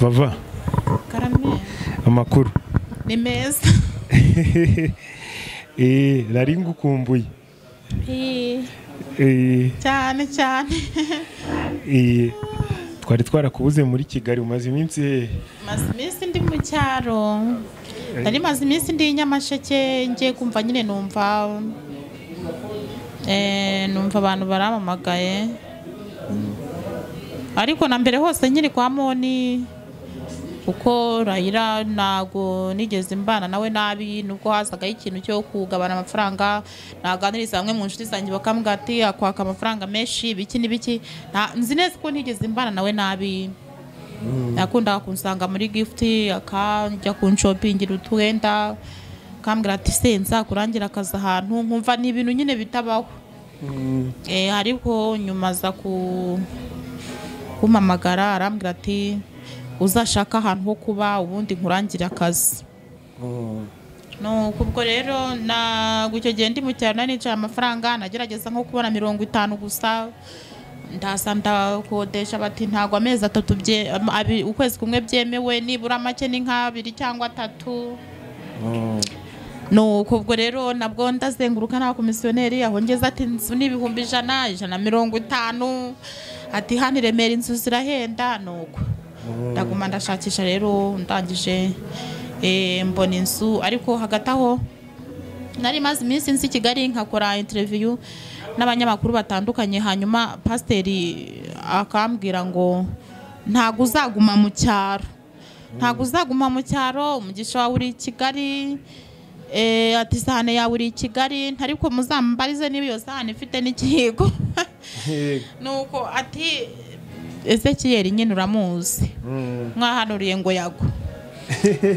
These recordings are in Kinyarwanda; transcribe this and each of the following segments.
bava karame amakuru ni meza Eh, nari ngukumbuye Eh, Eh, cyane cyane eh, twari twarakubuze muri kigali umaze iminsi hehe maze iminsi ndi mu cyaro nari maze iminsi ndi i nyamasheke ngiye kumva nyine numva eh, numva abantu baramamagaye ariko na mbere hose nkiri kwa moni kuko rayira ntago nigeze mbana nawe nabi nubwo hazagaho ikintu cyo kugabana amafaranga naganiriza bamwe mu nshuti zanjye bakambwira ati akwaka amafaranga menshi ibiki n'ibiki Nta- nzi neza ko ntigeze mbana nawe nabi yakundaga kunsanga muri gifuti akajya kunshopingira utwenda akambwira ati se nzakurangira akazi ahantu nkumva ni ibintu nyine bitabaho Eh, ariko nyuma aza ku kumamagara arambwira ati uzashaka ahantu ho kuba ubundi nkurangire akazi nuko ubwo rero ntabwo icyo gihe ndi mu cyaro nari nicaye amafaranga nagerageza nko kubona mirongo itanu gusa ndaza ndakodesha bati ntabwo amezi atatu bye- am- abi- ukwezi kumwe byemewe nibura make ni nk'abiri cyangwa atatu nuko ubwo rero nabwo ndazenguruka nta komisiyoneri aho ngeze ati inzu ni ibihumbi ijana ijana na mirongo itanu ati hano i remera inzu zirahenda nuko ndaguma ndashakisha rero ndangije eh, mbona inzu ariko hagati aho nari maze iminsi nzi i kigali nkakora interiviyu n'abanyamakuru batandukanye hanyuma pasiteri akambwira ngo ntabwo uzaguma mu cyaro ntabwo uzaguma mu cyaro umugisha wawe uri i kigali eh, ati sahane yawe uri i kigali ariko muzambarize niba iyo sahane ifite n'ikiyiko nuko ati ezekiyeri nyine uramuzi mwahanuriye ngo yagwa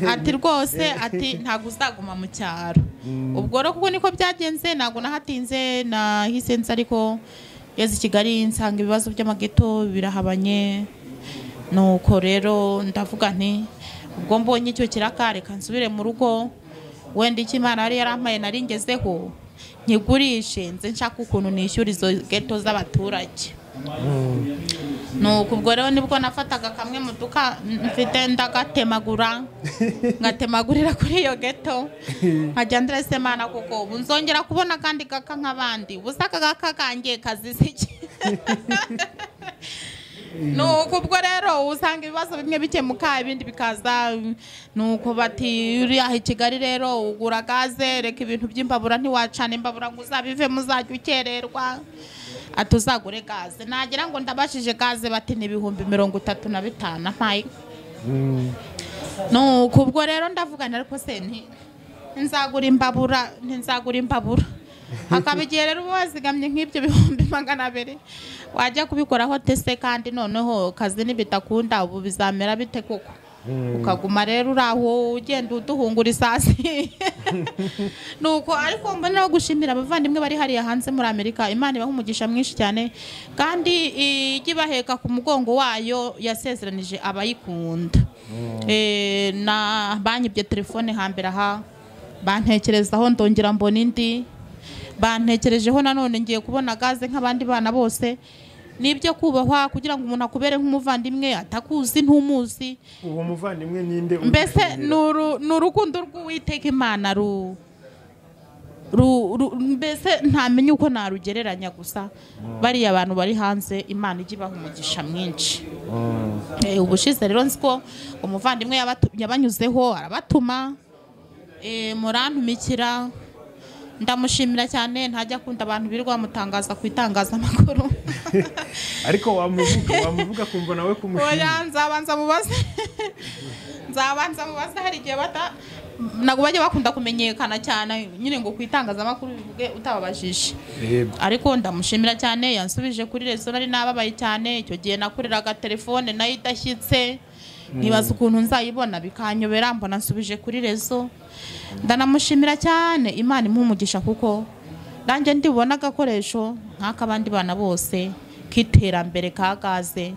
ati rwose ati ntabwo uzaguma mu cyaro ubwo rero kuko niko byagenze ntabwo nahatinze nahise nza ariko yeze i kigali nsanga ibibazo by'amageto birahabanye nuko rero ndavuga nti ubwo mbonye icyo kirakareka nsubire mu rugo wenda icyo imana yari yarampaye nari ngezeho nkigurishe nze nshaka ukuntu nishyura izo geto z'abaturage nuko ubwo rero nibwo nafataga kamwe mu duka mfite ndagatemagura ngatemagurira kuri iyo geto nkajya ndarese mana kuko ubu nzongera kubona akandi gaka nk'abandi ubusa aka gaka kangiye kazize iki nuko ubwo rero usanga ibibazo bimwe bikemuka ibindi bikaza nuko bati uriya i kigali rero ugura gaze reka ibintu by'imbabura ntiwacana imbabura ngo uzabivemo uzajya ukererwa ati uzagure gaze nagira ngo ndabashije gaze bati ni ibihumbi mirongo itatu na bitanu mpaye nuko ubwo rero ndavugana ariko se nti nzagura imbabura nzagura imbabura hakaba igihe rero uba wazigamye nk'ibyo bihumbi magana abiri wajya kubikoraho tese kandi noneho kazi n'ibitakunda ubu bizamera bite koko ukaguma rero uri aho ugenda uduhungura isasi nuko ariko mbona no gushimira abavandimwe bari hariya hanze muri amerika imana ibaha umugisha mwinshi cyane kandi ijya ibaheka ku mugongo wayo yasezeranije abayikunda Eh, na banyibye telefone hambere aha bantekerezaho ndongera mbona indi bantekerejeho nanone ngiye kubona gaze nk'abandi bana bose ni ibyo kubahwa kugira ngo umuntu akubere nk'umuvandimwe atakuzi ntumuzi uwo muvandimwe ninde mbese ni uru- ni urukundo rw'uwiteka imana ru ru- ru- mbese ntamenya uko narugereranya gusa bariya abantu bari hanze imana ijya ibaha umugisha mwinshi Eh, ubushize rero nzi ko umuvandimwe yabatu- yabanyuzeho arabatuma eh, murantumikira ndamushimira cyane ntajya akunda abantu birirwa bamutangaza ku itangazamakuru ariko wamuvuga wamuvuga kumva nawe kumushimira oya nzabanza mubaze nzabanza mubaze hari igihe bata ntabwo bajya bakunda kumenyekana cyane nyine ngo ku itangazamakuru bivuge utababajije reba ariko ndamushimira cyane yansubije kuri rezo nari nababaye cyane icyo gihe nakoreraga telefone nayo idashyitse ntibaza ukuntu nzayibona bikanyobera mbona nsubije kuri rezo ndanamushimira cyane imana imuha umugisha kuko nanjye ndibona agakoresho nk'ak'abandi bana bose k'iterambere ka gaze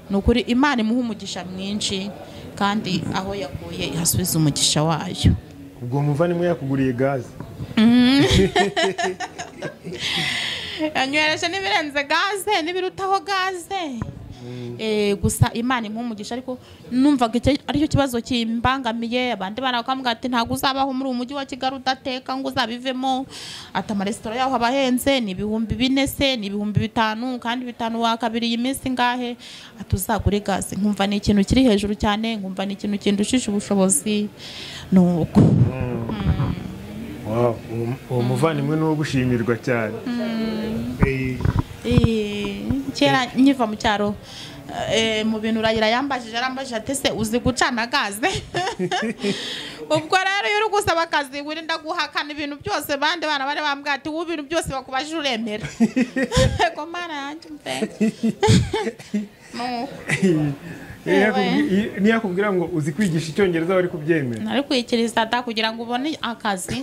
ni ukuri imana imuha umugisha mwinshi kandi aho yakuye ihasubiza umugisha wayo ubwo muvandimwe yakuguriye gaze yanywereje n'ibirenze gaze n'ibirutaho gaze Eh, gusa imana impa umugisha ariko numvaga icyo aricyo kibazo kimbangamiye abandi bana bakambwira ati ntabwo uzabaho muri uyu mujyi wa kigali udateka ngo uzabivemo ati amaresitora yaho aba ahenze ni ibihumbi bine se ni ibihumbi bitanu kandi bitanu wakabiriye iminsi ngahe ati uzagure gaze nkumva ni ikintu kiri hejuru cyane nkumva ni ikintu kindushije ubushobozi ni uko Wow, uwo- uwo muvandimwe ni uwo gushimirwa cyane Eh, Eh, kera nkiva mu cyaro eh, mu bintu urayira yambajije arambajije ati se uzi gucana gaze ubwo rero iyo uri gusaba akazi wirinda guhakana ibintu byose bandi bana bari bambwira ati wowe ibintu byose bakubajije uremera yego mana yanjye mve Nuko, iyo yakubwi- iyo- niyo yakubwira ngo uzi kwigisha icyongereza wari kubyemera nari kwikiriza da kugira ngo ubone akazi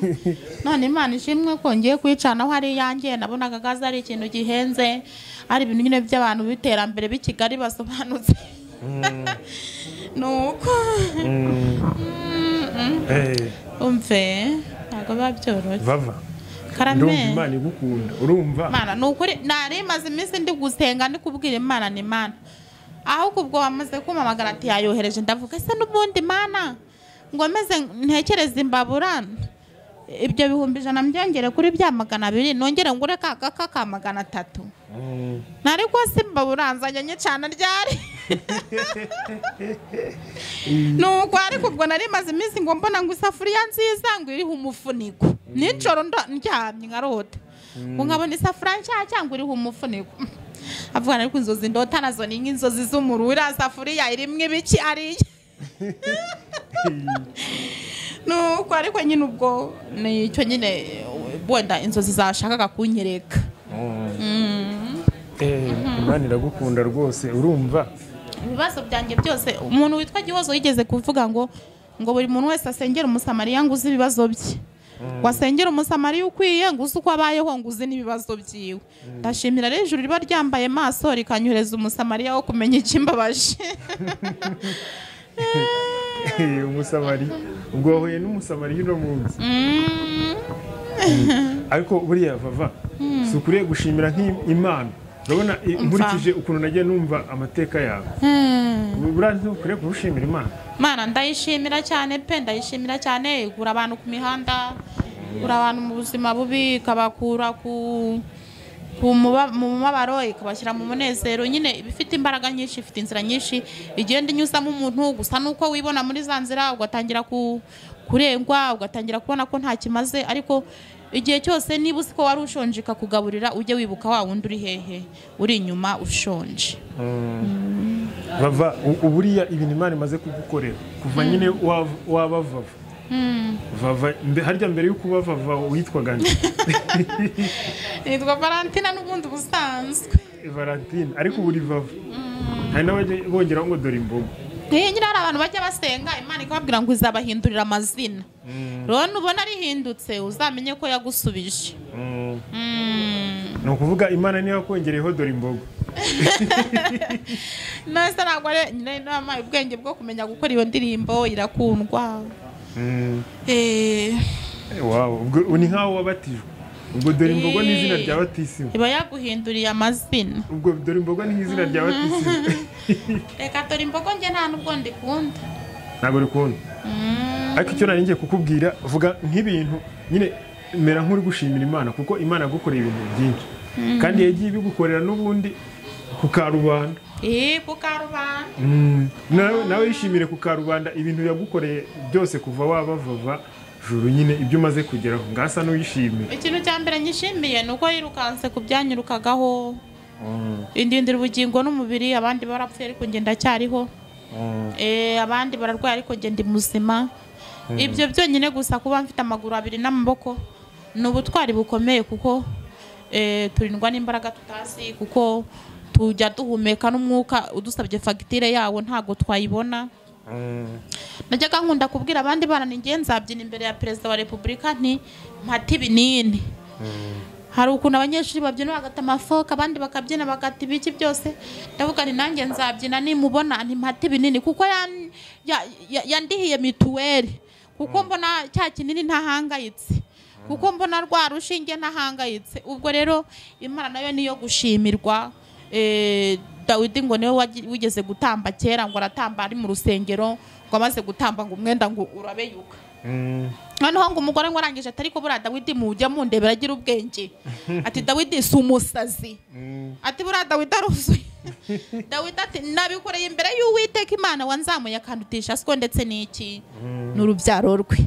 none imana ishimwe ko ngiye kwicanaho ari iyanjye nabonaga gaze ari ikintu gihenze ari ibintu nyine by'abantu b'iterambere b'i kigali basobanutse nuko Eh, umve ntabwo biba byoroshye bava ndumva karame imana igukunda urumva mana ni ukuri nari maze iminsi ndi gusenga ndi kubwira imana ni mana ahubwo ubwo wamaze kumpamagara ati yayohereje ndavuga ese n'ubundi mana ngo meze ntekereze imbabura ibyo bihumbi ijana mbyongere kuri bya magana abiri nongere ngure ka kaka ka magana atatu Mm. ntari rwose imbabura nzajya nyicana ryari nuko ariko ubwo nari maze iminsi ngo mbona ngo isafuriya nziza ngo iriho umufuniko nijoro ndo- ndyamye nkarota ngo nkabona isafuriya nshya cyangwa iriho umufuniko avuga ariko inzozi ndota nazo ni nk'inzozi z'umuru iriya safuriya irimo ibiki ariye nuko ariko nyine ubwo ni icyo nyine wenda inzozi zashakaga kunyereka Eh, imana iragukunda rwose urumva ibibazo byanjye byose umuntu witwa gihozo yigeze kuvuga ngo ngo buri muntu wese asengera umusamariya ngo uzi ibibazo bye wasengera umusamariya ukwiye ngo uzi uko abayeho ngo uzi n'ibibazo byiwe ndashimira rero ijuru riba ryambaye maso rikanyohereza umusamariya wo kumenya ikimbabaje Eh, umusamari ubwo wahuye n'umusamari uno munsi Mm. ariko buriya vava si ukuriye gushimira nk'imana urabona i- nkurikije ukuntu nagiye numva amateka yawe Hmm. buriya ntukuriye kurushimira imana mana ndayishimira cyane pe ndayishimira cyane igura abantu ku mihanda igura abantu mu buzima bubi ikabakura ku ku muba- mu mubabaro ikabashyira mu munezero nyine iba ifite imbaraga nyinshi ifite inzira nyinshi igenda inyuzamo umuntu gusa nuko wibona muri za nzira ugatangira ku kurengwa ugatangira kubona ko nta kimaze ariko igihe cyose niba uzi ko wari ushonje ikakugaburira ujye wibuka wa wundi uri hehe uri inyuma ushonje bava u- uburiya ibintu imana imaze kugukorera kuva nyine wav- waba vava vava mbe- harya mbere y'uko uba vava witwaga nde nitwa valentina n'ubundi busanzwe valentine ariko ubu uri vava hari n'abajya bongeraho ngo dore imbogo Eh, nyine hari abantu bajya basenga imana ikababwira ngo izabahindurira amazina rero nubona rihindutse uzamenye ko yagusubije Mm. ni ukuvuga imana niyo yakongereyeho dore imbogo neza ntabwo ari nyine inama ubwenge bwo kumenya gukora iyo ndirimbo irakundwa Mm. Eh, Wow, ubwo ni nk'aho wabatijwe ubwo dore imbogo ni izina rya batisimu iba yaguhinduriye amazina ubwo dore imbogo ni izina rya batisimu reka dore imbogo njye nta n'ubwo ndikunda ntabwo rikunda Mm. ariko icyo nari ngiye kukubwira vuga nk'ibintu nyine mera nk'uri gushimira imana kuko imana yagukoreye ibintu byinshi kandi yagiye ibigukorera n'ubundi ku karubanda Eh, ku karubanda Mm. nawe nawe yishimire ku karubanda ibintu yagukoreye byose kuva waba vava juru nyine ibyo umaze kugeraho ngasa n'uyishimira ikintu cya mbere nyishimiye ni uko yirukanse ku byanyirukagaho indindira ubugingo n'umubiri abandi barapfuye ariko njye ndacyariho Eh, abandi bararwaye ariko njye ndi muzima ibyo byonyine gusa kuba mfite amaguru abiri n'amaboko ni ubutwari bukomeye kuko eh, turindwa n'imbaraga tutazi kuko tujya duhumeka n'umwuka udusabye fagitire yawo ntabwo twayibona najyaga nkunda kubwira abandi bana ni ngenzi nzabyina imbere ya perezida wa repubulika nti mpate ibinini hari ukuntu abanyeshuri babyina bagata amafoka abandi bakabyina bagata ibiki byose ndavuga ni nanjye nzabyina nimubona ntimpate ibinini kuko yan- ya- ya- yandihiye mituweli kuko mbona cya kinini ntahangayitse kuko mbona rwa rushinge ntahangayitse ubwo rero imana nayo niyo gushimirwa eh, dawidi ngo niwe wagi- wigeze gutamba kera ngo aratamba ari mu rusengero ngo amaze gutamba ngo umwenda ngo urabeyuka Mm, noneho ngo umugore ngo arangije atari ko buriya dawidi mujya mundebera agira ubwenge ati dawidi si umusazi mm, ati buriya dawidi aruzuye dawidi ati nabikoreye imbere y'uwiteka imana wanzamuye akandutisha siko ndetse n'iki ni urubyaro rwe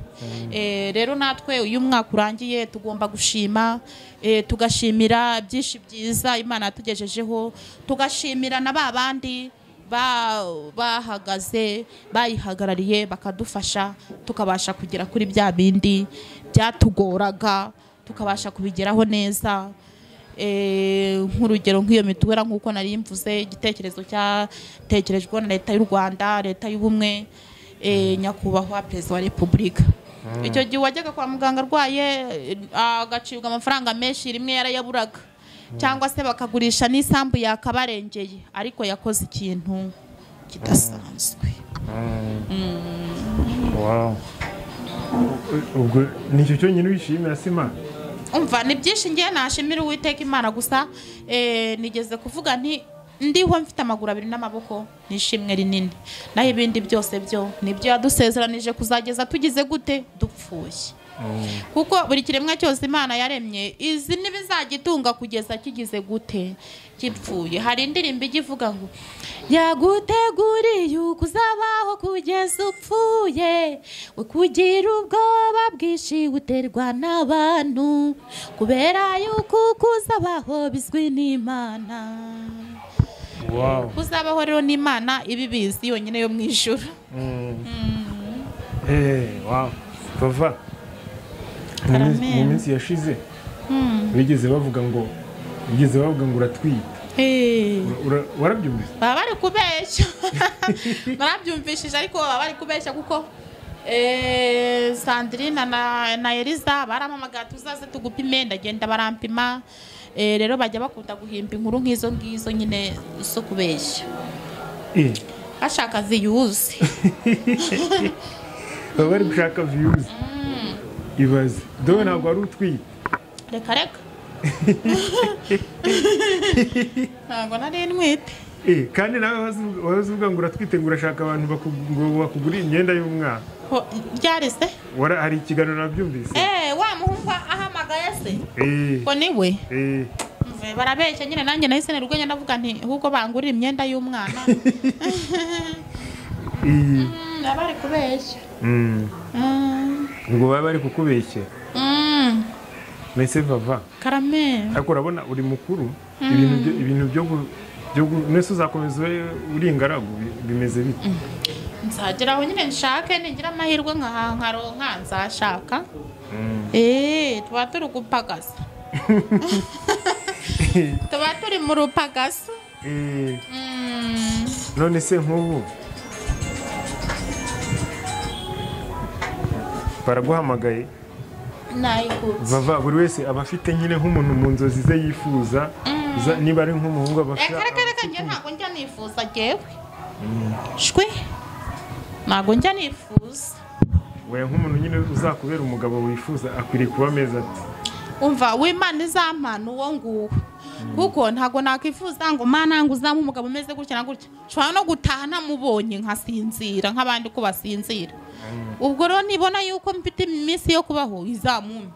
Eh, rero natwe uyu mwaka urangiye tugomba gushima eh, tugashimira byinshi byiza imana yatugejejeho tugashimira na ba bandi ba- bahagaze bayihagarariye bakadufasha tukabasha kugera kuri bya bindi byatugoraga tukabasha kubigeraho neza Eh, nk'urugero nk'iyo mituwera nk'uko nari mvuze igitekerezo cyatekerejweho na leta y'u rwanda leta y'ubumwe eh, nyakubahwa perezida wa repubulika icyo gihe wajyaga kwa muganga arwaye eh, agacibwa amafaranga menshi rimwe yarayaburaga cyangwa se bakagurisha n'isambu yakabarengeye ariko yakoze ikintu kidasanzwe wow. ubwo ni icyo cyonyine wishimira si imana umva ni byinshi ngiye nashimira uwiteka imana gusa eh, nigeze kuvuga nti ndiho mfite amaguru abiri n'amaboko ni ishimwe rinini naho ibindi byose byo nibyo yadusezeranije kuzageza tugize gute dupfuye kuko buri kiremwa cyose imana yaremye izi ntibizagitunga kugeza kigize gute gipfuye hari indirimbo ijya ivuga ngo yaguteguriye uko uzabaho kugeza upfuye we kugira ubwoba bwinshi uterwa n'abantu kubera yuko uko uzabaho bizwi n'imana wow. kuzabaho rero n'imana ibibizi yonyine yo mu ijuru Eh, wow. bava Mu Amen. minsi- mu minsi yashize bigeze bavuga ngo bigeze bavuga ngo uratwita Eh. Ura- ura- warabyumvise baba bari kubeshya barabyumvishije ariko baba bari kubeshya kuko eh, sandrine na, na eliza barampamagaye tuzaze tugupime ndagenda barampima Eh, rero bajya bakunda guhimba inkuru nk'izo ngizo nyine zo kubeshya Eh, bashaka ziyuzi baba bari gushaka views ibaze dowe ntabwo wari utwite reka reka ntabwo nari ntwite Eh, kandi nawe wazu- wahoze uvuga ngo uratwite ngo urashaka abantu baku- ngo bakugurire imyenda y'umwana Ho- ryari se Wara- hari ikiganiro nabyumvise Eh, wa muhungu ahamagaye se Eh, ngo niwe eh. barabeshya nyine nanjye nahise nari urwenya ndavuga nti ahubwo bangurira imyenda y'umwana Eh. Mm, baba bari kubeshya Mm. Mm, ngo baba bari kukubeshyera mm, mese vava karame ariko urabona uri mukuru ibintu byo- ibintu byo gu- byo gu- mbese uzakomeza ube uri ingaragu bi- bimeze bite nzagera aho nyine nshake nigira amahirwe nka nkaronka nzashaka Eh, tuba turi gupagasa tuba turi mu rupagasa Eh, Mm, none se nk'ubu baraguhamagaye nayikutse vava buri wese aba afite nyine nk'umuntu mu nzozi ze yifuza za- niba ari nk'umuhungu aba afite reka reka reka njye ntabwo njya nifuza jyewe shwi ntabwo njya nifuza we nk'umuntu nyine uzakubera umugabo wifuza akwiriye kuba ameze ati umva w'imana izampana uwo nguwo kuko ntabwo nakwifuza ngo mana ngo uzamu umugabo umeze gutya na gutya nshobora no gutaha namubonye nkasinzira nk'abandi ko basinzira ubwo rero nibona yuko mfite iminsi yo kubaho izamume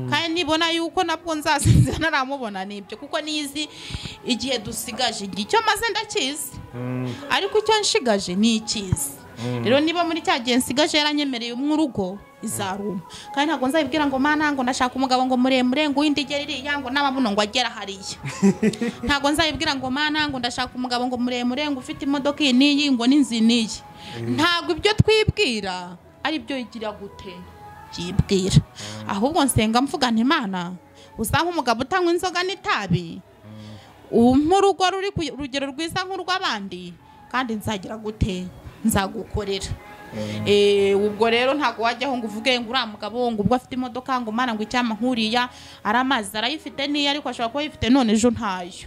kandi nibona yuko nabwo nzasinzira naramubona nibyo kuko nizi igihe dusigaje igihe icyo maze ndakizi Mm, ariko icyo nshigaje ni ikizi rero niba muri cya gihe nsigaje yaranyemereye umwe urugo izaruma kandi ntabwo nzabibwira ngo mana ngo ndashaka umugabo ngo muremure ngo w'indigera iriya ngo n'amabuno ngo agera hariya ntabwo nzabibwira ngo mana ngo ndashaka umugabo ngo muremure ngo ufite imodoka iyi n'iyi ngo n'inzu iyi n'iyi ntabwo ibyo twibwira ari byo igira gute byibwira ahubwo nsenga mvuga nti imana uzampa umugabo utanywa inzoga n'itabi nk'urugo ruri ku rugero rwiza nk'urw'abandi kandi nzagira gute nzagukorera Eh, ubwo rero ntabwo wajyaho ngo uvuge ngo uriya mugabo ngo ubwo afite imodoka ngo mana ngo icyama nkuriya ari amazi arayifite niyo ariko ashobora kuba ayifite none ejo ntayo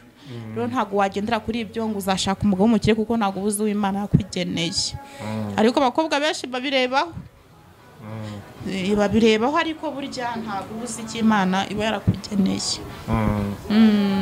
rero ntabwo wagendera kuri ibyo ngo uzashaka umugabo w'umukire kuko ntabwo uba uzi uwo imana yakugeneye ariko abakobwa benshi babirebaho Eh, babirebaho ariko burya ntabwo uba uzi icyo imana iba yarakugeneye mm. Mm.